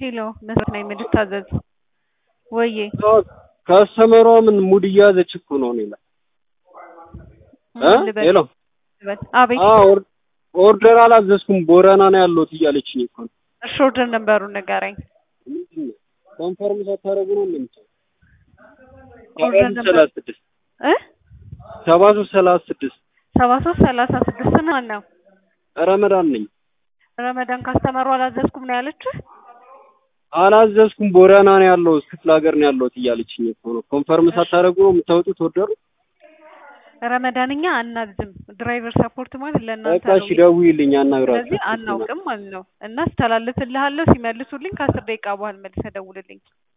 ሄሎ መስራት ነው የምልታዘዝ ወዬ ከአስተመሯ ምን ሙድ እየያዘች እኮ ነው እኔ ላይ እ ሄሎ አቤት ኦርደር አላዘዝኩም ቦረና ነው ያለሁት እያለችኝ እኮ ነው። እሺ ኦርደር ነበሩን ንገረኝ። ምንድን ነው ኮንፈርም ሳታደርጉ ነው እንደምትለው ኦርደር ሰባ ሶስት ነበር ሰላሳ ስድስት እ ሰባ ሶስት ሰላሳ ስድስት ሰባ ሶስት ሰላሳ ስድስት ማን ነው? ረመዳን ነኝ። ረመዳን ካስተመሩ አላዘዝኩም ነው ያለችህ? አላዘዝኩም ቦረና ነው ያለሁት ክፍለ ሀገር ነው ያለሁት እያለችኝ እኮ ነው። ኮንፈርም ሳታደርጉ ነው የምታወጡት ኦርደሩ? ረመዳንኛ አናዝም። ድራይቨር ሰፖርት ማለት ለእናንተ በቃ ነው። እሺ ደውዪልኝ አናግራችሁ። ስለዚህ አናውቅም ማለት ነው እና አስተላልፍልሃለሁ። ሲመልሱልኝ ከአስር ደቂቃ በኋላ መልሰህ ደውልልኝ።